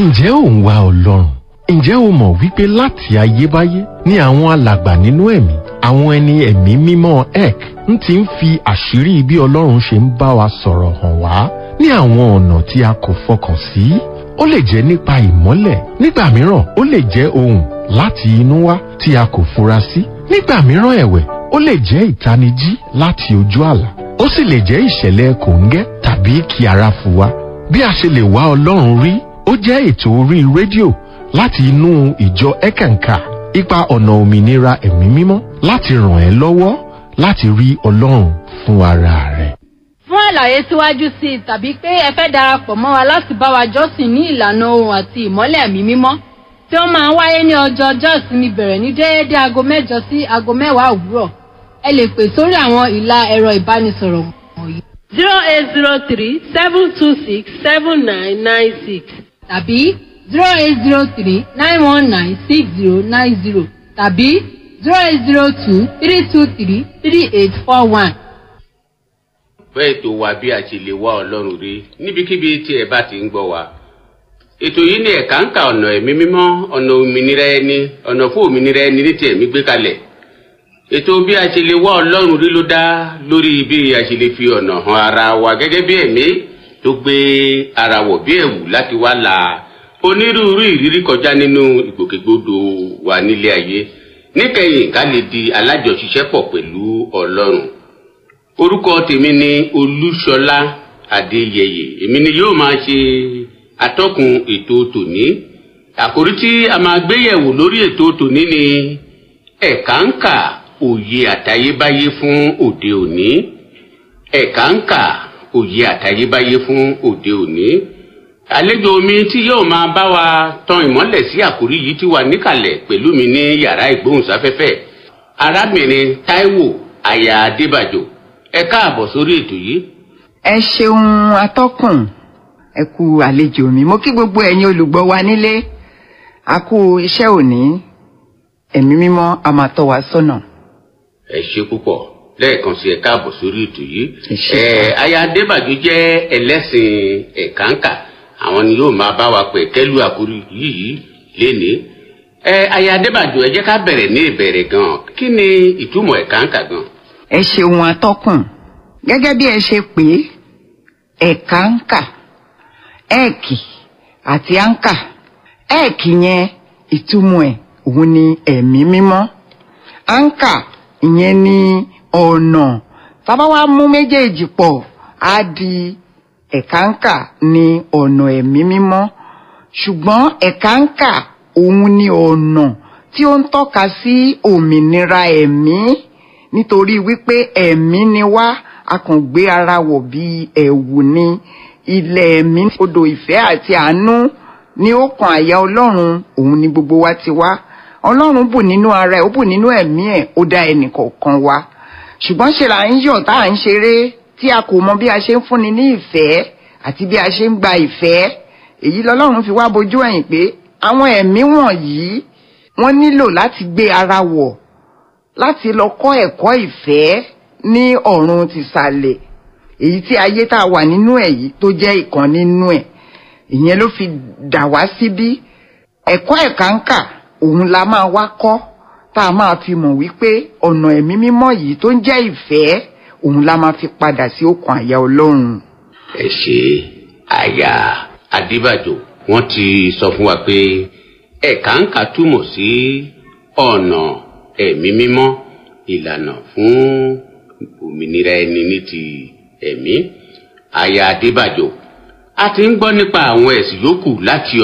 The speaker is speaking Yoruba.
ǹjẹ́ ò ń wá ọlọ́run ǹjẹ́ o mọ̀ wípé láti ayébáyé ni àwọn alàgbà nínú ẹ̀mí àwọn ẹni ẹ̀mí mímọ́ ek ń ti ń fi àṣírí bí ọlọ́run ṣe ń bá wa sọ̀rọ̀ hàn wá ní àwọn ọ̀nà tí a kò fọkàn sí ó lè jẹ́ nípa ìmọ́lẹ̀ nígbà mìíràn ó lè jẹ́ ohùn láti inú wá tí a kò fura sí nígbà mìíràn ẹ̀wẹ̀ ó lè jẹ́ ìtanijí láti ojú àlá ó sì lè jẹ́ ìṣẹ̀lẹ̀ kòńgẹ́ tàbí kí ara fò wá bí a ṣe lè wá ọlọ́run rí ó jẹ́ ètò orí rédíò láti inú ìjọ ẹ̀kànkà ipa ọ̀nà òmìnira ẹ̀mí mímọ́ láti ràn ẹ́ lọ́wọ́ láti rí ọlọ́run fún ara rẹ̀. fún àlàyé síwájú sí i tàbí pé ẹ fẹ́ darapọ̀ mọ́ wa láti bá wa jọ́sìn ní ìlànà ohun àti ìmọ́lẹ̀ ẹ̀mí mímọ́ tí ó máa ń wáyé ní ọjọ́ ọjọ́ ìsinmi bẹ̀rẹ̀ ní déédéé aago mẹ́jọ sí aago mẹ́wàá òwúrọ̀ ẹ lè pè sórí àwọn ìlà ẹ̀rọ ìbánisọ̀rọ̀ wọ̀nyí zero eight zero three seven two six seven nine nine six tàbí zero eight zero three nine one nine six zero nine zero tàbí zero eight zero two three two three three eight four one. bẹ́ẹ̀ tó wá bí a ṣe lè wá ọlọ́run rí níbikíbi tí ẹ bá ti ń gbọ́ wa. ètò yìí ni ẹ̀ka ń ka ọ̀nà ẹ̀mí mímọ́ ọ̀nà òmìnira ẹni ọ̀nà fún òmìnira ẹni ní ti ẹ̀mí gbé kalẹ̀. ètò bí a ṣe lè wá ọlọ́run rí ló dá lórí bí a ṣe lè fi ọ̀nà hàn ara wa gẹ́gẹ́ bí ẹ̀mí tó gbé ara wọ̀ bí ẹ̀wù láti wá la onírúurú ìrírí kọjá nínú ìgbòkègbodò wa nílé ayé níkẹyìn ká lè di alájọṣiṣẹ́pọ̀ pẹ̀lú ọlọ́run orúkọ tèmi ni olúṣọlá adéyẹyẹ èmi ni yóò máa ṣe atọ́kùn ètò tòní àkórí tí a máa gbé yẹ̀wò lórí ètò tòní ni ẹ̀ka ń kà òye àtayébáyé fún òde òní ẹ̀ka ń kà òye àtayébáyé fún òde òní àlejò mi tí yóò máa bá wa tan ìmọ́lẹ̀ sí àkórí yìí ti wà níkàlẹ̀ pẹ̀lú mi ní yàrá ìgbóhùnsáfẹ́fẹ́ arábìnrin taiwo aya adébàjò ẹ káàbọ̀ sórí ètò yìí. ẹ ṣeun atọ́kùn ẹ kú àlejò mi mo kí gbogbo ẹ̀yin olùgbọ́ wa nílé a kú iṣẹ́ òní ẹ̀mí mímọ́ a máa tọ́ wa sọ́nà. ẹ ṣe púpọ̀ lẹ́ẹ̀kan sí ẹ káàbọ̀ sórí ètò yìí. Ẹ ṣé. ẹ aya adébàjò jẹ́ ẹlẹ́sìn ẹ̀kánkà àwọn ni yóò máa bá wa pẹ̀ kẹ́lú àkórí yìí lénìí. ẹ aya adébàjò ẹ jẹ́ ká bẹ̀rẹ̀ ní ìbẹ̀rẹ̀ gan kí ni ìtumọ̀ ẹ̀kánkà gan. ẹ ṣeun atọ́kùn gẹ́gẹ́ bí ẹ ṣe pé ẹ̀ka ń kà ẹ̀ẹ̀kì àti áńkà ẹ̀ẹ̀kì yẹn ìtumọ̀ ẹ̀ òun ni ẹ̀mí mímọ́ áńkà ìyẹn ni ọ̀nà tábà wá mú méjèèjì pọ̀ á di ẹ̀ka ń kà ní ọ̀nà ẹ̀mí mímọ́ ṣùgbọ́n ẹ̀ka ń kà òun ni ọ̀nà tí ó ń tọ́ka sí òmìnira ẹ̀mí nítorí wípé ẹ̀mí ni wá a kàn gbé ara wọ̀ bí ẹ̀wù ni ilẹ̀ ẹ̀mí odò ìfẹ́ àti àánú ní ó kan àyà ọlọ́run òun ni gbogbo wa ti wá ọlọ́run bù nínú ara ẹ̀ ó bù nínú ẹ̀mí ẹ̀ ó dá ẹnìkọ̀ọ̀kan wa ṣùgbọ́n ṣe là ń yọ̀ tá à ń ṣeré tí a kò mọ bí a ṣe ń fúnni ní ìfẹ́ àti bí a ṣe ń gba ìfẹ́ èyí lọ́lọ́run fi wá bojú ẹ̀yìn pé àwọn ẹ̀mí wọ̀nyí wọ́n nílò láti gbé ara wọ̀ láti lọ kọ́ ẹ̀kọ́ ìfẹ́ ní ọ̀run tìsàlẹ̀ èyí tí ayé tá a wà nínú ẹ̀ yìí tó jẹ́ ìkan nínú ẹ̀ ìyẹn ló fi dà wá síbí ẹ̀kọ́ ẹ̀kánkà òun la máa wá kọ́ tá a máa fi mọ̀ wípé ọ̀nà ẹ̀mí mímọ́ yìí tó ń jẹ́ ìfẹ́ òun la máa fi padà sí òkun àyà ọlọ́run. ẹ ṣe aya adébàjò wọn ti sọ fún wa pé ẹ̀kánkà túmọ̀ sí ọ̀nà ẹ̀mí mímọ́ ìlànà fún òmìnira ẹni ní ti ẹ̀mí aya adébàjò a ti ń gbọ́ nípa àwọn ẹ̀sìn yòókù láti